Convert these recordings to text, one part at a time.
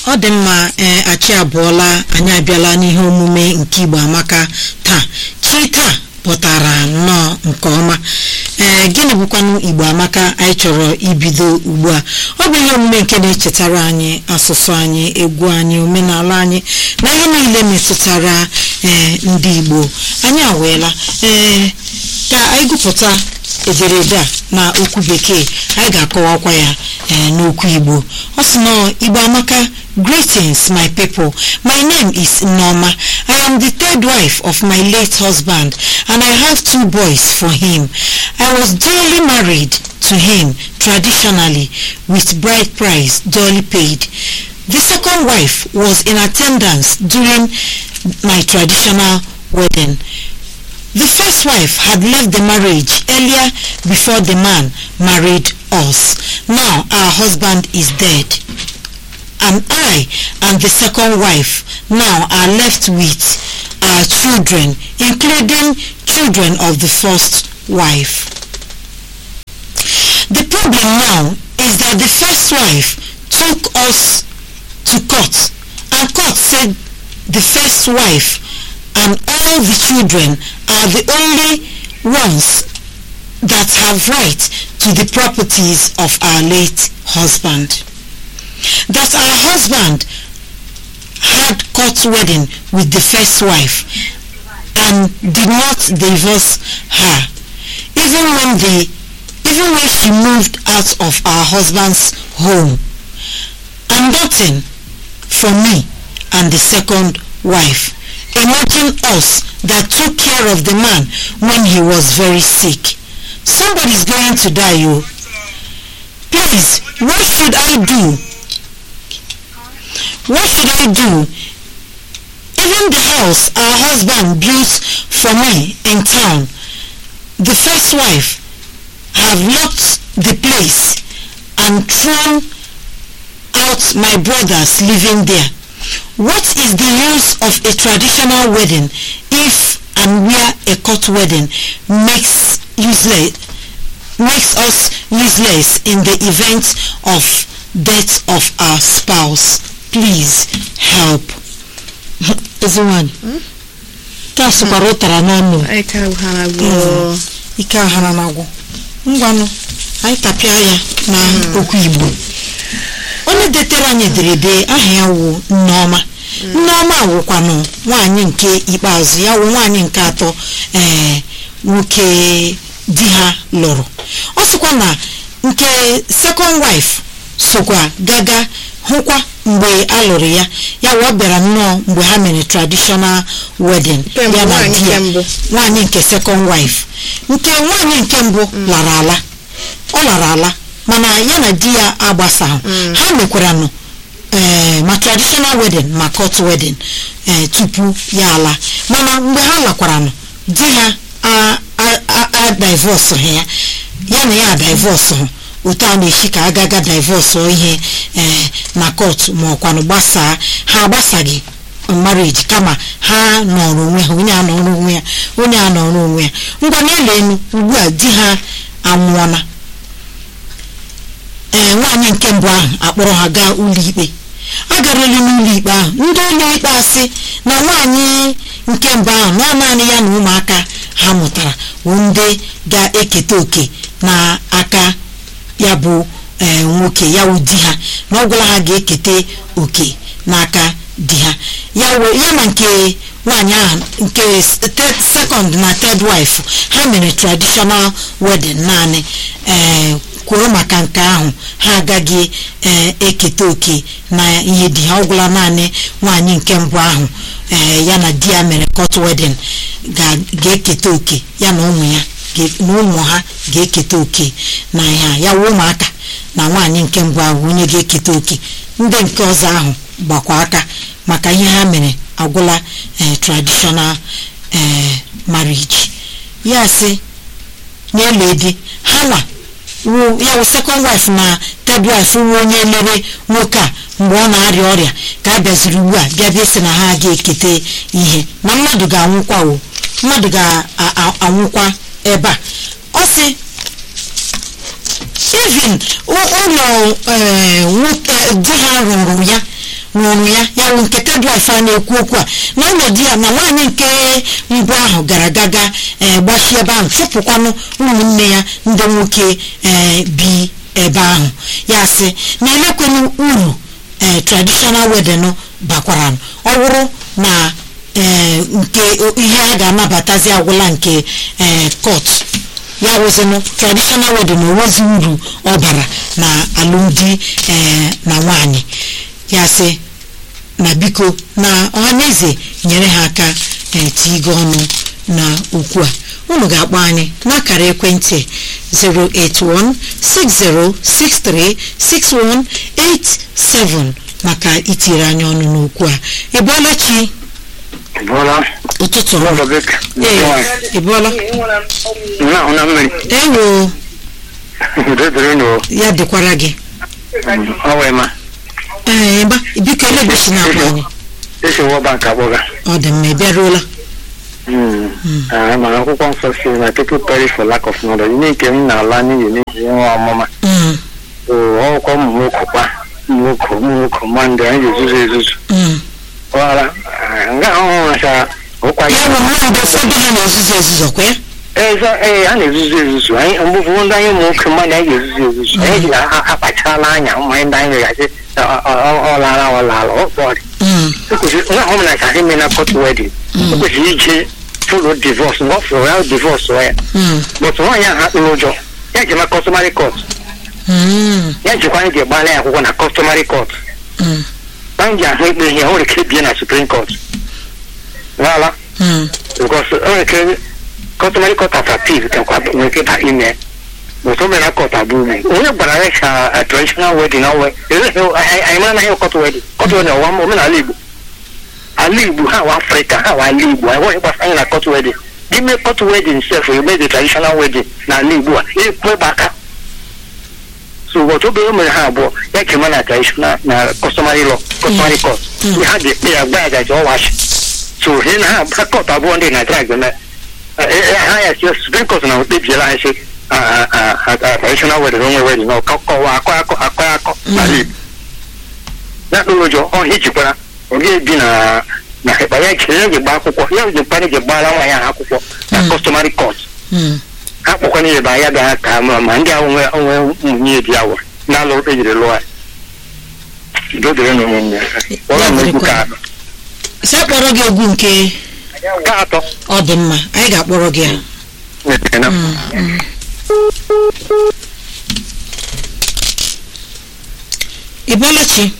ọ dị mma ee achị abụọla anyị abịala n'ihe omume nke igbo amaka taa chi taa pụtara nnọọ nke ọma ee gịnị bụkwanụ igbo amaka anyị chọrọ ibido ugbu a ọ bụ ihe omume nke na-echetara anyị asụsụ anyị egwu anyị omenala anyị na ihe niile metụtara ee ndị igbo anyị aweela ee ka anyị gụpụta ederede a na okwu bekee anyị ga-akọwakwa ya ee n'okwu igbo ọ sị nọ igbo amaka greetings my people my name is Nneoma I am the third wife of my late husband and I have two boys for him I was duly married to him traditionally with bride price duly paid the second wife was in attendance during my traditional wedding the first wife had left the marriage earlier before the man married us. Now our husband is dead. And I and the second wife now are left with our children, including children of the first wife. The problem now is that the first wife took us to court and court said the first wife and all the children are the only ones that have right to the properties of our late husband. That our husband had court wedding with the first wife and did not divorce her even when the even when she moved out of our husband's home and nothing for me and the second wife imagine us that took care of the man when he was very sick. Somebody's going to die, you. Please, what should I do? What should I do? Even the house our husband built for me in town, the first wife have locked the place and thrown out my brothers living there. What is the use of a traditional wedding if and where a court wedding makes useless makes us useless in the event of death of our spouse? Please help. Ezinwanyị. Taa sụkwara ụtara n'ọnụ. Ike aghara na-agwụ. Ngwanụ, anyị tapịa ya na okwu Igbo. onye detere anyị ederede aha ya wụ nneọma nneọma wụkwanụ nwaanyị nke ikpeazụ ya wụ nwaanyị nke atọ ee nwoke di ha lụrụ ọ sịkwa na nke second wife sokwa gaga hụkwa mgbe a lụrụ ya ya wụ ọ bịara nnọọ mgbe ha mere traditional wedding ya na di ya nwaanyị nke second wife nke nwaanyị nke mbụ lara ala ọ lara ala mana ya na di ya agbasaghị ha mekwaranụ ee ma traditional wedding ma court wedding ee tupu ya ala mana mgbe ha lakwaranụ di ha a divorce ha ya ya na ya divorce hụ otu a na-echi ka agaga divorce ihe ee na court ma ọkwanụ gbasaa ha agbasaghị marriage kama ha nọrọ onwe ha onye a nọrọ onwe ya onye a nọrọ onwe ya ngwa n'elu elu ugbu a di ha anwụọna ee nwaanyị nke mbụ ahụ akpọrọ ha gaa ụlọikpe agarala n'ụlọikpe ahụ ndị ụlọikpe asị na nwaanyị nke mbụ ahụ na naanị ya na ụmụaka ha mụtara bụ ndị ga-eketa oke n'aka ya bụ nwoke ya wụ di ha na ọ gwara ha ga-eketa oke n'aka di ha ya na nke nwaanyị ahụ nke second na third wife ha mere traditional wedding naanị ee kwuru maka nke ahụ ha agaghị eketa oke na ihe di ha ọgwụla naanị nwaanyị nke mbụ ahụ ee ya na di ya mere court wedding ga-eketa oke ya na ụmụ ya na ụmụ ha ga-eketa oke na ihe ya wụ ụmụaka na nwaanyị nke mbụ ahụ onye ga-eketa oke ndị nke ọzọ ahụ gbakwa aka maka ihe ha mere agwụla traditional marriage ya sị n'elu edi ha nwa ya wụ second wife na third wife wụ onye lere nwoke a mgbe ọ na-arịa ọrịa ka a bịaziri ugbu a bịa bịa sị na ha ga-eketa ihe na mmadụ ga-anwụkwa o mmadụ ga-anwụkwa ebe a ọ sị even ụlọ nwoke di ha rụrụ ya nwụrụ ya ya bụ nke tedwif a na-ekwu okwu a n'ọnọdụ ya na nwaanyị nke mbụ ahụ gara gaga ee gbachi ebe ahụ chụpụkwanụ ụmụnne ya ndị nwoke ee bi ebe ahụ ya sị na elekwenụ uru ee traditional wedding bakwara ọ bụrụ na ee nke ihe a ga-anabatazi agwụla nke ee court ya wụzinụ traditional wedding onwezi uru ọ bara na alụmdi ee na nwanyị ya sị na biko na ọhaneze nyere ha aka ee tigo ọnụ na okwu a unu ga-akpọ anyị n'akara ekwentị 08160636187 maka itiri anyị ọnụ n'okwu a ịbụọla chi bọla ụtụtụ ụlọ ọma bek ee ịbụọla na ahụ na mmiri ewo dedere nụ ya dịkwara gị ọ wee ma ee gba biko elegosi na akpa anyị esi wọ bank akpọga ọ dị mma ị bịaruola Ah, mana akwụkwọ nsọ si na people perish for lack of knowledge ihe nke m na-ala n'ihi n'ihi nwa ọmụma Mm, so ọkwa ụmụ nwoke kwa ụmụ nwoke ụmụ nwoke ma ndị anyị ga-ezuzu ezuzu mm. ọghara nga ahụhụ macha ụkwa ya bụ mmadụ ụfọdụ ha na-ezuzu ezuzu kwa ya eze ee a na-ezuzu ezuzu anyị mgbe ụfọdụ ndị anyị ụmụ nwoke mmadụ anyị ga-ezuzu ezuzu anyị ji akpachala anya ụmụ anyị ndị anyị ga-asị ọ lara ọ lara ọ kpọrị Mm, ekwesịrị nwa ọhụrụ na ka ime na court wedding o kwesịrị ije folo divorce mgbe ọ fụrụ ya divorce ya mm, but nwaanyị ahụ akpụrụ ụjọ ya ji ma customary court mm, ya jikwa anyị ji gbala ya akwụkwọ na customary court mm, anyị ji ahụ ikpe ihe o nwere ike bie na supreme court n'ala mm. because o nwere ike customary court of appeal kakwa nwere ike ba ime but o mere na court abụ ume onye gwara ya ka a traditional wedding ọwe anyị mara na ihe court wedding court wedding ọwa omenala igbo ala igbo ha wa afrịka ha wa ala igbo anyị nweghị gbasa anyị na court wedding ime court wedding sef eme the traditional wedding na ala igbo a ekwe aka so ụbọchị obere mere ha abụọ ya kema na traditional na customary law customary court Mm. ha ji ekpe ya gba ya gaji ọwachi so he na ha ha court abụọ ndị na drag na ha ya si supreme court na kpebiela anyị si traditional wedding onwe wedding na ọkọwa akọ akọ akọ akọ n'ala igbo ya kpụrụ ụjọ ọ hijikwara ọ ga-ebi na na ịkpa ya jiri ya ji gba akwụkwọ ya ji mkparị ji gbara nwa ya akwụkwọ na Mm. customary court Mm. ha kpọkwana ya ebe ya bịa ka ma ma ndị ahụ nwe onwe ụmụnye di ya wụrụ n'alụ ejiri lụọ ya dodere na ụmụnne ya ọrụ m egwu ka sị akpọrọ gị egwu nke ka atọ ọ dị mma anyị ga-akpọrọ gị ya na-ete na Mm, mm. ịbọọla chi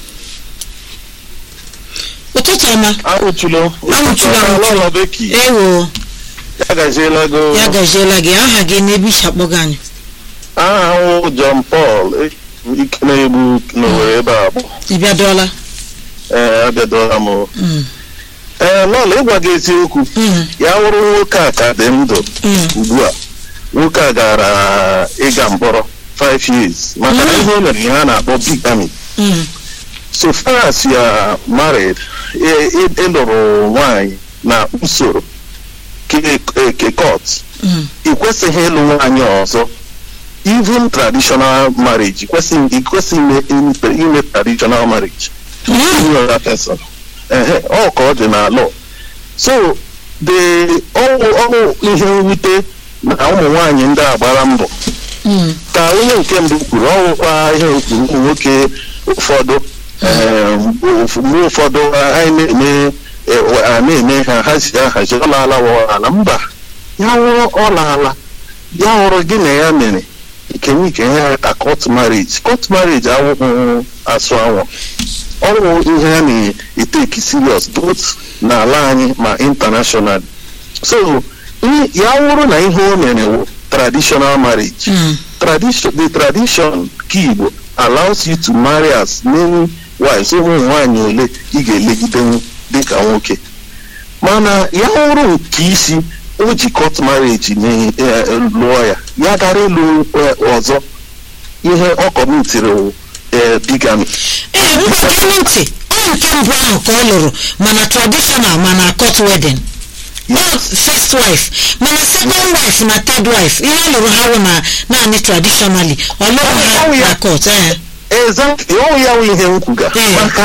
ụtụtụ ọma Awụchulu. Awụchulu, awụchulu. Ụlọ beki. ewo Ya gaziela go. ya gaziela gị aha gị n'ebe isi akpọga anyị Aha ahụ John Paul eh, ike na-egbu n'owere ebe a bụ. ị bịadọọla Ee, abịadola m. Mm, Ee, lọla ịgwa gị eziokwu. mm, Ya wụrụ nwoke a ka dị ndụ mm. ugbu a. Nwoke a gara ịga mkpọrọ 5 years maka na Mm. ihe o mere ihe a na-akpọ bigamy. Mm, So far as you are married, ị- ị- ịlụrụ nwaanyị na usoro ke ke court mm, ị kwesịghị ịlụ nwaanyị ọzọ even traditional marriage ị kwesịghị ị kwesịghị ime ime- ime traditional marriage mm. with another person ehe ọ ka ọ dị na law so the ọwụ ọwụ ihe mwute na ụmụ nwaanyị ndị a gbara mbọ Mm, ka onye nke mbụ kwuru ọwụkwa ihe kwuru ụmụ nwoke ụfọdụ ee, mgbe ụfọdụ anyị na-eme e, a na-eme ha hazi ahazi ọlaala ala mba ya wụrụ ọlaala ya hụrụ gị na ya mere ikenye ikenye ya ka court marriage court marriage awụghị asụ anwụ ọwụ ihe a na-eteki serious both n'ala anyị ma international so ihe- ya wụrụ na ihe o mere wụ traditional marriage mm, tradition the tradition nke Igbo allows you to marry as many wives ụmụ nwaanyị ole ị ga-elegidenwu dịka nwoke mana ya hụrụ nke isi o ji court marriage na eh, lụọ ya ya gara ịlụ eh, ọzọ ihe ọ kọmitiri wụ eh, bigamy ee mgbakere ntị ọ nke mbụ ahụ ka ọ lụrụ mana traditional mana court wedding ọ first wife mana second wife na third wife ihe ọ lụrụ ha wụ na naanị traditionally ọ lụrụ ha Ọ wụ ya. na court ee exactly ọ ya wụ ihe m kwuga Eh. maka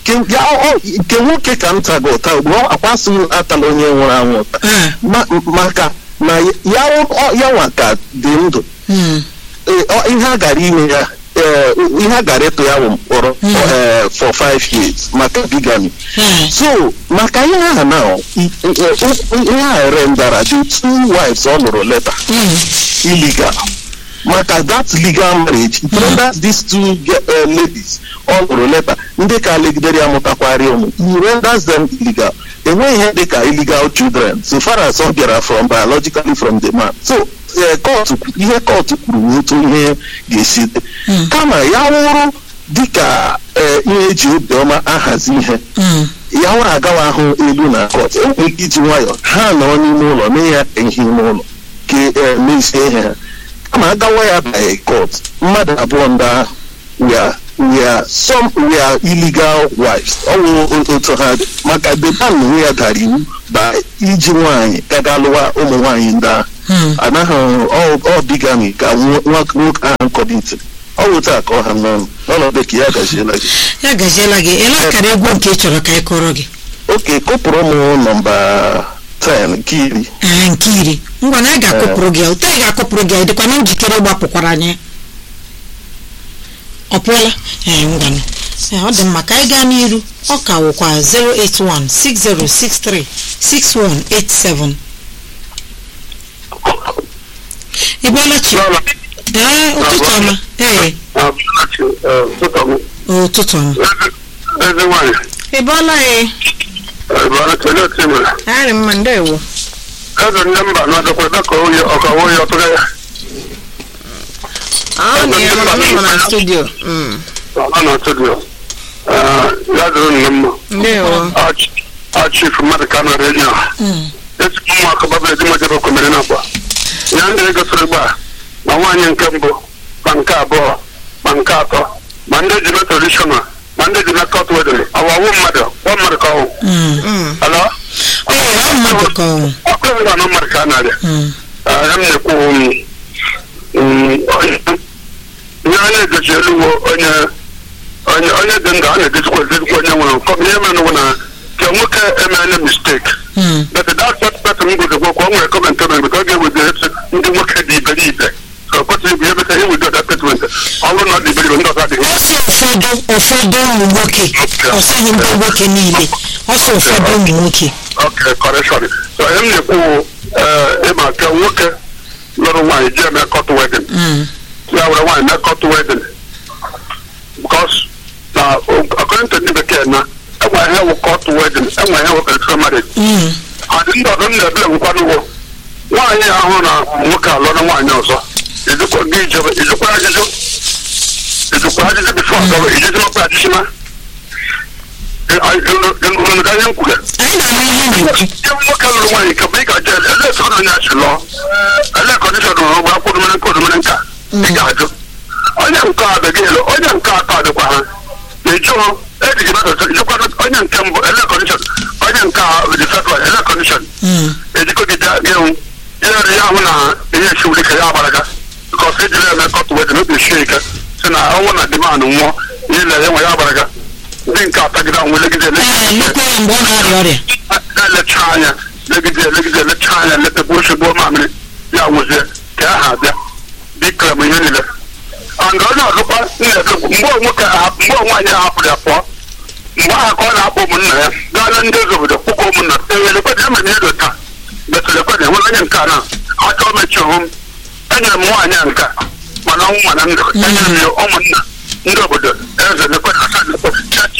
Ke- ya ọ- nke nwoke ka m tago ụta ugbu a akwasị m atala onye nwụrụ anwụ ụta Eh, Ma- maka na ya ọ- ya nwa ka dị ndụ mm, Ee, ọ- ihe a gara ime ya ee, ihe a gara ịtụ ya bụ mkpọrọ Mm. ee, for five years maka bigamy eh, so maka ihe ahụ na i- i- ihe a rendara the two wives ọ lụrụ leta mm, illegal maka that legal marriage it renders these two ge- uh, ladies ọ lụrụ leta ndị ka legidere ya mụtakwarị ụmụ it renders them illegal enweghị ihe dị ka illegal children so far as ọ bịara from biologically from the man so eh, court kwu- ihe court kwuru bụ otu ihe ga-esi dị Mm. kama ya wụrụ dịka eh, ihe eji obiọma ahazi ihe mm, ya nwere agawa ahụ elu na kọt enwere ike iji nwayọọ ha nọrọ n'ime ụlọ mee ya ihe ime ụlọ ka e mezie ihe ha kama agawa ya by kọt mmadụ abụọ ndị ahụ we are we are some we are illegal wives ọ wụ otu ha dị maka the man onwe ya dara iwu ba iji nwaanyị gaga lụwa ụmụ nwaanyị ndị ahụ mm. anaghị ọ- ọ bigami ka nwo- nwa- nwoke ahụ kọbiti ọ wụ taa ka ọ ha n'ọnụ n'ọnọdụ ka ya gaziela gị ya gaziela gị ele akara egwu nke ị chọrọ ka ị kọrọ gị oke kụpụrụ m nọmba 10 nke iri ee nke iri ngwa na a ga-akụpụrụ gị ya ụtọ ị ga-akụpụrụ gị ya dịkwa na njikere ịgbapụkwara anyị ọ pụọla ee ngwanụ Ee, ọ dị mma ka anyị gaa n'iru ọ ka wụkwa 08160636187 ị bịala chi ee ụtụtụ ọma ee ụtụtụ ọma eze nwanyị ị bịala ee bara kelee otu mere arị mma ndewo eze ndị mba na-adọkwa dịka onye ọkawa onye ọtụrụ ya ọ na ya nọ na studio ọ na studio ya dịrị nne mma ndewo achif mmadụ ka na redio a Mm, ezigbo ụmụaka babere dị majebe okomere na akwa ya ndị egosiri gba ma nwaanyị nke mbụ ma nke abụọ ma nke atọ ma ndị ji mee tradishonal ma ndị ji mee kọt wedin ọwawu mmadụ ọ mmadụ ka ọwụ mm. ala ee ọ mmadụ ka ọ ọkụ ebe anọ mmadụ ka a na-arịa Mm, ya m na-ekwu um, um, onye ihe a na-egochi elu wo onye onye onye dị ndụ a na-egozikwa ezigbo onye nwere nkọ ihe mere n'ụwa na ka nwoke emeela mistake mm. but that that person m gozikwa kwa o nwere comment o mere ọ ga-ewezi ndị nwoke dị iberibe so o kwesịrị bụ ihe beta ihe wezi that statement ọ bụrụ na ọ dị iberibe ndị ọzọ adịghị ọ sị ụfọdụ ụfọdụ ụmụ nwoke ọ sịghị ndị nwoke niile ọ sị ụfọdụ ụmụ nwoke okay correction so ihe m na-ekwu ee ịma ka nwoke lụrụ nwaanyị ji eme court wedding Mm, ya were nwaanyị mee court wedding because na according to ndị bekee na enwe ihe wụ court wedding enwe ihe wụ electoral marriage mm, adị ndị ọdụ m na-ebele nkwadowo nwaanyị ahụ na nwoke alụrụ nwaanyị ọzọ ijikwa gị ijebe ijikwa ajụjụ ijikwa ajụjụ bifo ọzọ ijiji ọkwa ajụjịma unu ga ihe m kwuru anyị na-ama ihe na-ekwu ihe nwoke lụrụ nwaanyị ka bụ ị ga-aje ele etu onye achị lụọ ele kọndishọn rụrụ ụgbọ akwụkwọ domere nke odomere nka ị ga-ajụ onye nke a adịghị elu onye nke atọ adịkwa ha na-eju hụ ejiji mmadụ ijikwa onye nke mbụ ele kọndishọn onye nke a dị fedral ele kọndishọn Mm, ejikọgide gịnwụ ihe ya ahụ na ihe esiwuri ka ya agbaraga bikọs ejiri eme kọt wedin obi sie ike si na ọnwụ na dimanụ nwụọ ihe na enwe ya agbaraga ndị nke atagide anwụ legide ee lekwa ya mgbe ọ na-arịa ọrịa na-elecha anya legide legide elecha anya letekwa oshigbo mamịrị ya nwụzie ka ya ha abịa dịkara m ihe niile and onye ọzọkwa na-ekekwu mgbe nwoke ahapụ mgbe nwaanyị ahapụrụ ya pụọ mgbe ahụ ka ọ na-akpọ ụmụnna ya gaa na ndị eze obodo kpụkọ ụmụnna ewelekwede emere ihe dị taa betụlekwede enwere onye nke a na achọ mechi hụ m enyere m nwaanyị a nke a, mana ọnwụ mana ndụ enyere m ya ụmụnna ndị obodo eze lekwede asa lekwede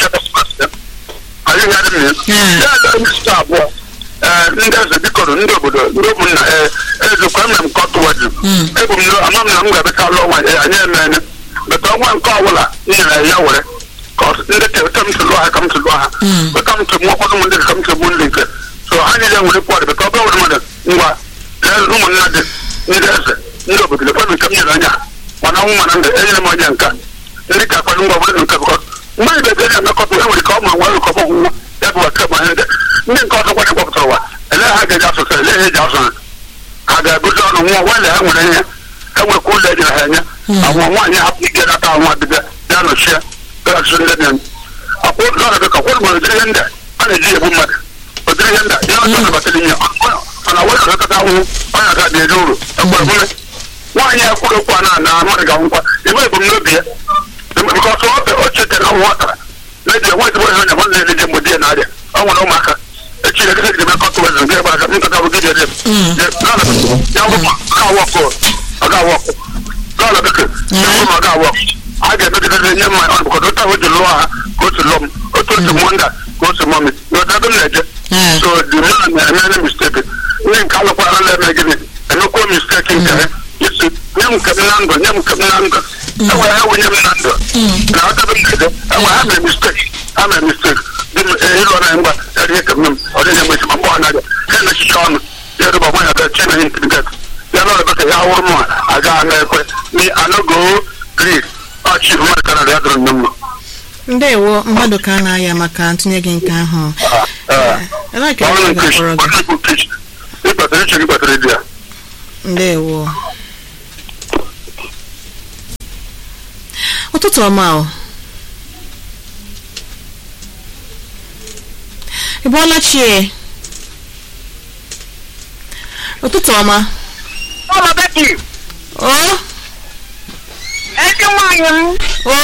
anyị ya dị m ya Mm. ya ele onye site abụọ ee ndị eze bikọrọ ndị obodo ndị ụmụnna ee ezekwa mere m kọtụ wedin Mm. ebu m n'o- ama m na m ga-abịacha lụọ nwaanyị ee, anyị emene beta ọnwa nke ọbụla m nyere ya were ka ọ- ndị ka ka m si lụọ ha ka m si lụọ ha Mm. beta m si mụọ ụfọdụ ụmụ ndị ka m si gbuo ndị nke so ha niile nwere pọd beta ọbịa nwere mmadụ ngwa lee ụmụnna dị ndị eze ndị obodo lekwanụ nke m nyere anya mana ọnwụ mana ndụ enyere m onye nka ndị ka akpado ngwa obodo nke bụkọ mgbe ị ga-eje emekọta e nwere ka ọ mụrụ nwa ụkọ ọgwụgwụ ya bụ aka ma ndị ndị nke ọzọ kwanye kpọpụtara ụwa ele ha ga-eji asụsụ ele ha eji asụ ha ha ga-ebuzi ọnụ nwa nwale ha nwere ihe enwekwa ụlọ ejiri ha enye Mm. àwọn nwaanyị hapụ ike nata nwa dịbịa ya nọchie gasị ndị dị akwụ lọrọ dị ka kwụrụ ma ụdịrị ihe ndị a a na-eji egbu mmadụ ụdịrị ihe ndị a ya ọzọ nabatara ihe mana wee ọzọkọta ahụhụ onye aka dị ezi uru ekwerekwere nwaanyị a kwuru okwu a na na mmadụ ga ngwa ebe ebumnobi ya bikọsụ o chetara ọnwụ ọ tara na-eji enwe ezigbo ihe onye nwanne na-eji mgbe di ya na-arịa ọ nwere ụmụaka echi na ekete eme kọtụ wezụ nke ebe aka nkata bụ gidi ede ya bụ ga awọkụ ọ ga awọkụ lọọlọ bekee ya bụ ma ọ ga awọkụ a ga-emegidere nye mma ọ bụkọta otu ahụ ji lụọ ha ka o si lụọ m otu otu mụ nda ka o si mụọ m n'otu ebe m na-eje Eh. so the man na-emere mistake ndị nke alụkwara na-eme gịnị emekwuo mistake nke ha isi nye m nke m na ndụ nye m nke m na ndụ enwere ha wunye m na ndụ na ọdebe m na-eje enwere ha mere mistake ha mere mistake dị m ịlụ na ngwa erihe ka m ọ dịghị mgbe ma mgbe ọ na-abịa ha na-echicha ọnụ ya rụba nwa ya bịa chi na inteliget ya nọrọ beka ya wụrụ m aga na-ekwe ni anogo grid ọchị mmadụ ka na ya dụrụ nne mma ndewo mmadụ ka a na-aya maka ntụnye gị nke ahụ ebee ka ọrụ ị nke ga-akpọrọ gị ọrụ nke ịkpatara iche gị kpatara di ya ndewo ụtụtụ ọma o ị bọọla chie ụtụtụ ọma Ụlọ Betty, o ezi nwaanyị m, o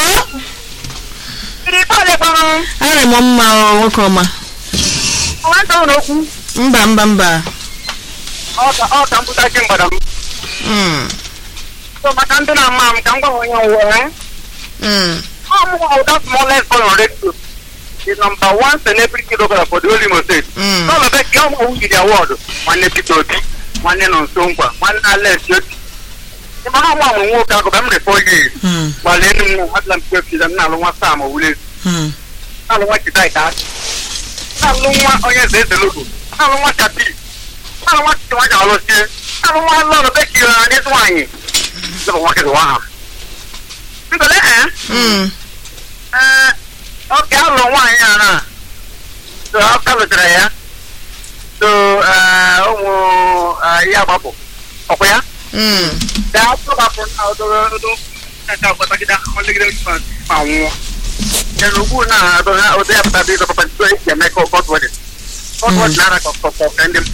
iri bọọlụ kpọrọ m, arị m mma o nwoke ọma nwata ụlọ okwu, mba mba mba ọ ka ọ ka mpụta ji mgbada m. Mm, So maka ndị na-ama m ka m gwa ha onye nwere. mm, Ọ mụ bụ that smallest boy on radio. The number one celebrity doctor for the whole Imo State. mm. Ụlọ Betty, ọ mụ who the award. Nwanne Peter Obi, nwanne nọ nso nkwa, nwanne Alex Yoti. Ị ma ha nwa amụ nwoke ahụ ka m rị four years. Mm, Gbalee enu m na adịla m kwe m na-alụ nwa Sam Owule. mm, na-alụ nwa Chidika. Na-alụ nwa onye eze eze logo. Na-alụ nwa Chapi. Na-alụ nwa Chichi nwa Jawalosie. Na-alụ nwa Lọlọ Betty na ndị nwaanyị. Ndị bụ nwa kịrị nwa ha. Ndole eh? mm. Ee, ọ ga-alụ nwaanyị a na so ọ ka lụchara ya so ee, ụmụ ee, ya gbapụ ọkwa ya Mm. gaa tụbapụ na ododo nka gbatagide ọlegide ma nwụọ ya na ugbu na adọ ha ụdị ya pụtara ịzọ papa ntụ esi eme ka ọkọt wedin ọkọt wedin nara ka ọkọt ka ndị m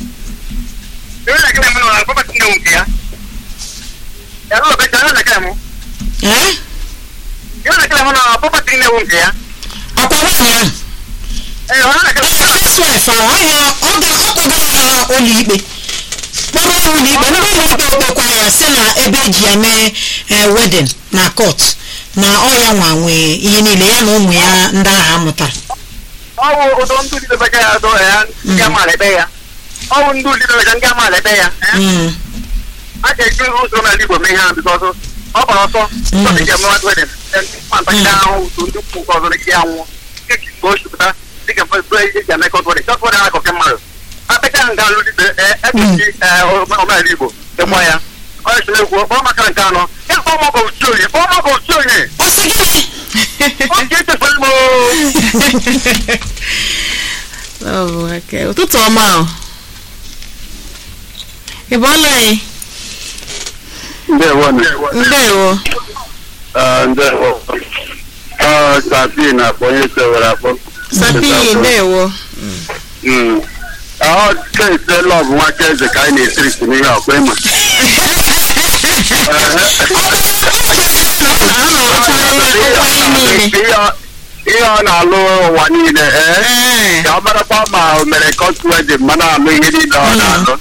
ebe na gịnị mụ na papa tinye nke ya ya na ọbịa ya na gịnị mụ Eh? ya na gịnị mụ na papa tinye nke ya ọkwa nwaanyị ahụ ee ọ na gịnị mụ na housewife ahụ ọhịa ọ ga-akpọga ya ụlọikpe kpọrọ ya ụlọikpe ndị ụlọikpe kpekwa ya si na ebe eji eme eh, wedding na court na ọ ya nwa nwe ihe niile ya na ụmụ ya ndị ahụ amụtara ọwụ ụdọ ndị ulidebega ya dọ ya ndị amaala ebe ya ọwụ ndị ulidebega ndị amaala ebe ya eh? Mm, a ga-eji usoro n'ala igbo mee ihe ahụ bikọsọ ọ gbara ọsọ ọdị ga emewa wedin ntakịrị ahụ utu ndị ukwu nke ọzọ na ike anwụ nke ka mgbe o chupụta dịka mfe eji eme kọt wedin kọt wedin akọke mmadụ apịcha nga alụ dibe ekechi omenala igbo dịkwa ya onye chiri ekwu kpọọ maka nke anọ ya kpọọ mọgọ ochi onye kpọọ mọgọ ochi onye ọ sị gịnị ọ ga-echefere m Ọ bụ aka- ụtụtụ ọma o ị bọọla anyị ndewo ndewo ndewo ọ sapi na akpọ onye sewere akpọ sapi ndewo ọ kese lọv nwaka eze ka anyị na-esiri n'ihe ọkwa ịma a na-arụcha ụwa ihe niile ihe ọ na-alụ ụwa niile ee Ee. ka ọ marakwa ma o mere kọtwedin ma na-alụ ihe niile ọ na-alụ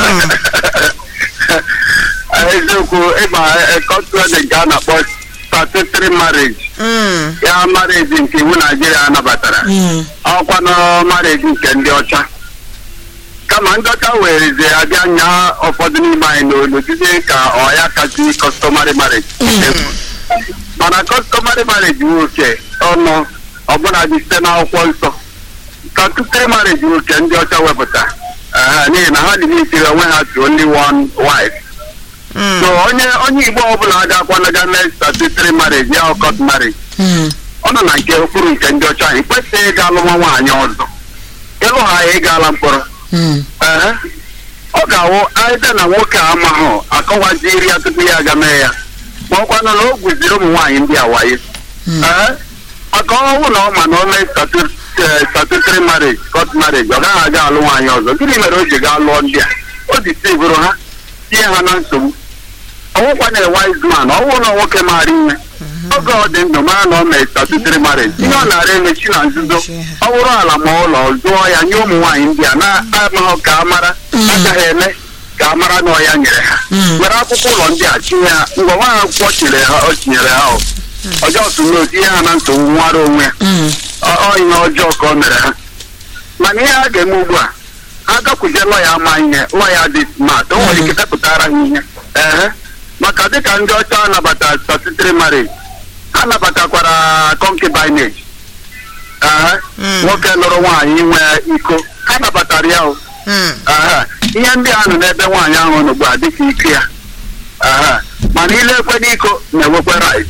eziokwu ịma kọtwedin ka a na-akpọ statutory marriage Mm, ya marriage nke iwu naijiria nabatara mm, ọkwanụ marriage nke ndị ọcha kama ndị ọcha wereze abịa nya ụfọdụ n'ime anyị n'olu dịzie ka ọ ya kasị customary marriage mana customary marriage nwoke ọnụ ọbụla dị site n'akwụkwọ nsọ statutory marriage nwoke ndị ọcha wepụta Ehe, n'ihi na ha dị n'itiri onwe ha to only one wife mm, so onye onye igbo ọbụla agakwana mee statutory marriage ya ọ court marriage mm, ọ nọ na nke okpuru nke ndị ọcha anyị kwesịghị ịga alụ nwa nwaanyị ọzọ ịlụ ha ya ịga mkpọrọ mm, Ehe. ọ ga-awụ aịda na nwoke a amaghụ akọwaziri ya tupu ya aga mee ya ma ọkwanụ na o gwuziri ụmụ nwaanyị ndị a wayo mm. Ee, maka ọnwụ na ọ ma na o mee statutory marriage court marriage ọ gaghị aga alụ nwaanyị ọzọ gịnị mere o ji gaa lụọ ndị a o ji sivụrụ ha tinye ha na nsogbu ọnwụkwa na wise man ọnwụ na nwoke maara ihe oge ọ dị ndụ mara na ọ mee statutory marriage ihe ọ na-ara emechi na nzuzo ọ bụrụ ala ma ụlọ zụọ ya nye ụmụ nwaanyị ndị a na-amaghị ka a mara agaghị eme ka a mara na ọ ya nyere ha were akwụkwọ ụlọ ndị a tinye ha mgbe nwa akwụkwọ tinyere ha o tinyere ha o ọjọọ tụrụ tinye ha na nsogbu nwara onwe ya ọ ihe ọjọọ ka o mere ha mana ihe a ga-eme ugbu a ha gakwuje lọya ama ihe lọya dị smart o nwere ike depụtara ha ihe ee maka dịka ndị ọcha anabata statutory marriage ha nabatakwara concubinage ee nwoke lụrụ nwaanyị inwe iko ha nabatara ya o ee ihe ndị a nọ n'ebe nwaanyị ahụ nọ ugbu a dịka ike ya ee mana ile ekwe n'iko na-enwekwe right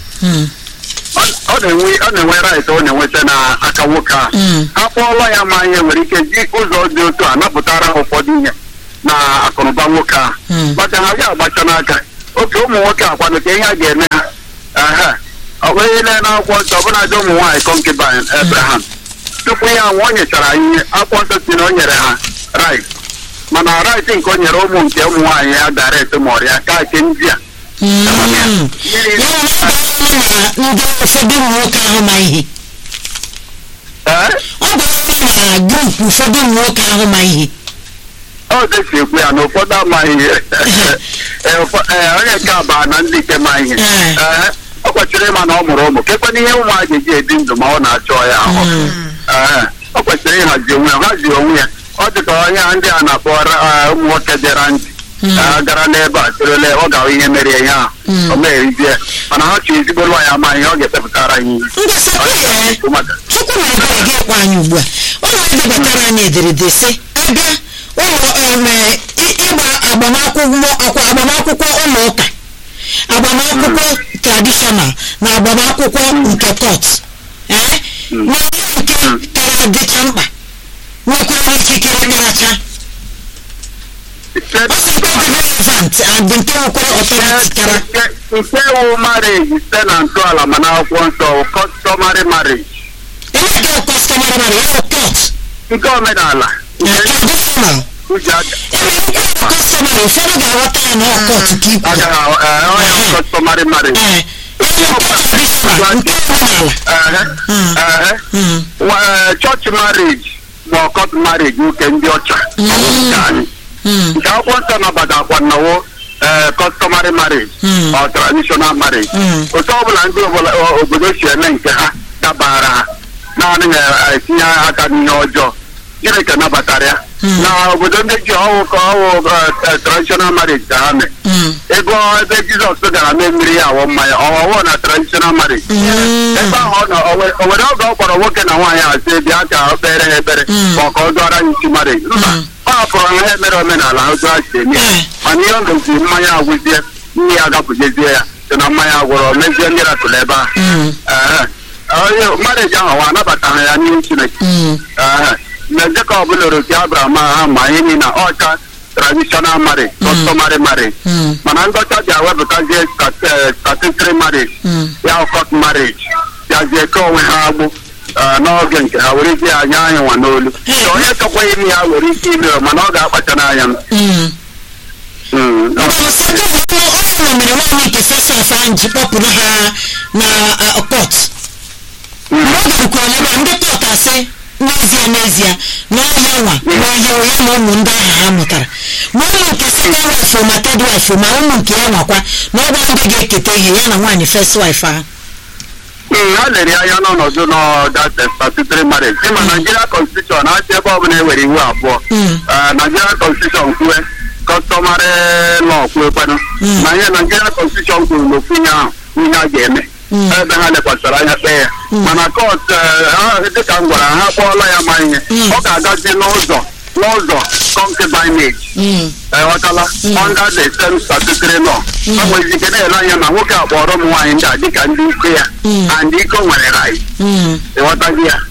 ọ na-enwe right ọ na-enweta n'aka nwoke a ha kpọọlọ ya ma ihe nwere ike ji ụzọ dị otu a napụtara ha ụfọdụ ihe na akụnụba nwoke a maka ha ga agbacha n'aka oke ụmụ nwoke akwado ka ihe a ga-eme ha ọ bụghị ile na akwụkwọ nsọ ọbụladị ụmụ nwaanyị concubine Abraham tupu ya nwụọ o nyechara ihe akwụkwọ nsọ si na o nyere ha right mana right nke o nyere ụmụ nke ụmụ nwaanyị ya direct ma ọrịa ka nke ndị a na ndị ụfọdụ ụmụ nwoke ahụ ma ihe ọ bụ na grupu ụfọdụ ụmụ nwoke ahụ ma ihe ọ desi ekwu ya na ụfọdụ amaghị ihe onye nke abaa na ndị nke ma ihe ọ kwesịrị ịma na ọ mụrụ ụmụ kekwana ihe ụmụ a ga-eji ebi ndụ ma ọ na-achọ ya ahụ ọ kwesịrị ịhazi onwe ya hazie onwe ya ọ dị ka onye ndị a na-akpọ ụmụ nwoke dịra ntị gara n'ebe a sịrịle ọ ga-ahụ ihe mere ihe ahụ o megherizie mana ha chọrọ ezigbo lụọ ya ama ihe ọ ga-epepụtara anyị chukwu na ebere gị kpọ anyị ugbu a ọ na-edebatara anyị ederede sị abịa ụlọ ịgba agbamakwụkwọ agbamakwụkwọ ụlọ ụka agbamakwụkwọ tradishọnal na agbamakwụkwọ nke kọt ee na ihe nke kara dịcha mkpa nwekwara ikikere karacha relevant and nke nwekwara ọtọriti kara nke wụ marriage site na ntọala mana akwụkwọ nsọ customary marriage enweghị kọstọmara mara ya kọt nke omenala tradishọnal kọstọmara ụfọdụ ga-aghọta ya na ọkọt ka ikwu ọya customary marriage chọọchị marriage ma ọkọt marriage nke ndị ọcha nke akwụkwọ nsọ nabatakwa nnawo customary marriage or traditional marriage otu ọbụla ndị obodo si eme nke ha dabara ha naanị etinye aka n'ihe ọjọọ chineke nabatara ya na obodo ndị ji ọwụ ka ọwụ traditional marriage ka ha mee ego ebe jizọs gara mee mmiri ya awọ mmanya ọwụwụ na traditional marriage ebe ahụ ọ nọ o nwere oge ọ kpọrọ nwoke na nwaanyị asị bịa ka ọ kpere ha ekpere ma ọ ka ọ dụọra ya isi marriage mba ọ hapụrụ ha emere omenala ha otu ha si eme ya mana ihe ọ goziri mmanya agwụzie nne ya agapụjezie ya sị na mmanya agwụrọ mezie ndị ratụrụ ebe ahụ marriage ahụ wa anabataghị ya n'ihu chineke na Jacob lụrụ di Abraham ha ma ihe niile ọcha traditional marriage customary marriage mana ndị ọcha bịa wepụtazie statutory marriage ya court marriage bịazie ke onwe ha agbụ n'oge nke ha were zie anya anyị nwa n'olu onye chọkwa ime ya nwere ike ime mana ọ ga-akpacha n'anya m ọ mere nwaanyị nke sesef ahụ ji kpọpụrụ ha na kọt mgbe ọ garukwara n'ebe ndị kọt asị n'ezie n'ezie n'ọhịa nwa n'ọhịa ya na ụmụ ndị ahụ ha mụtara ma ụmụ nke sekọnd wif ma ted wif ma ụmụ nke ya nwakwa na ọ bụ ndị ga-eketa ihe ya na nwaanyị fest wif ahụ ha lere anya n'ọnọdụ n'ọdat statutory marriage ịma Nigeria constitution na-achị ebe ọbụla ewere iwu abụọ Nigeria constitution kwue customary law kwuekwanụ na ihe Nigeria constitution kwuru n'ofu ihe ahụ ihe a ga-eme ebe ha lekwasịrị anya kpee ya mana kọt dịka m gwara ha kpọọla ya ma ihe ọ ga-agazi n'ụzọ n'ụzọ concubinage ghọtala under the same statutory law ọ nwere ike na-ele anya ma nwoke a kpọrọ ụmụ nwaanyị ndị a dịka ndị iko ya and iko nwere right ịghọtazi ya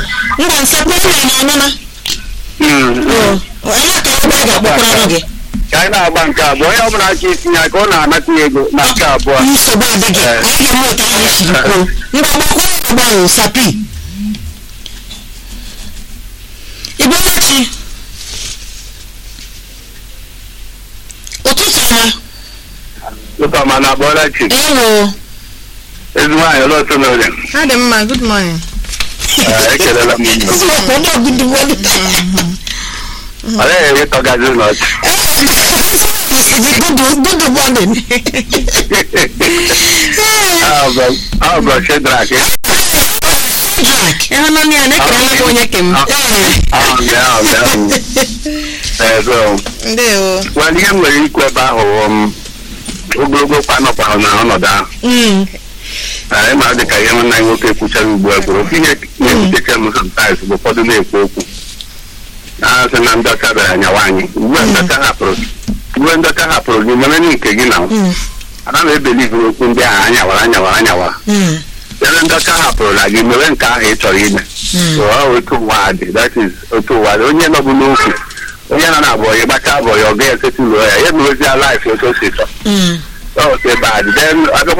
ngwa nsogbu ụlọ na ọnụna onye ka ebe a ga-akpọkwara gị ka anyị na-agba nke abụọ onye ọbụla aka itinye aka ọ na-anata ya ego na nke abụọ nsogbu adịghị Eh. anyị ga-eme otu anyị siri kwuo mgbagbakwụ agbanwe sapi igbechi ụtụtụ ọma ụka ma na abụọla chi ewo ezi nwaanyị ọlọtụ n'oge Ha dị mma, good morning. ekelela m unu eziokwu ndị ọgụdịgwọdụ ọ naghị enwe tọgazi n'ọchị good morning ahụ bụ shedrak Jack Ịhụnanya ya na-ekele m onye ke m. ahụ bịa ahụ bịa ezo Ndewo. nwere ihe m nwere ikwu ebe ahụ um, ogologo kwanọkwa na ọnọdụ ahụ Mm. anyị ma dị ka ihe nwanne anyị nwoke kwuchara ugbu a gwụrụ ofe ihe na-ebutecha m sometimes bụ ụfọdụ na-ekwu okwu na-asị na ndọcha bịara nyawa anyị ugbu a ndọcha hapụrụ ugbu a ndọcha hapụrụ gị mere na nke gị na Mm. ana m ebelivu okwu ndị ahụ anyawara anyawara anyawara Mm. ebe ndọcha hapụrụla gị mewe nke ahụ ị chọrọ ime Mm. So, ọ otu ụwa dị that is otu ụwa dị onye nọbụ n'okwu onye nọ na-abụọ ya gbacha abụọ ya ọ ga-esetụlụọ ya ya emewezie life otu o si chọ Mm. ọ otu ebe a dị then abịakwa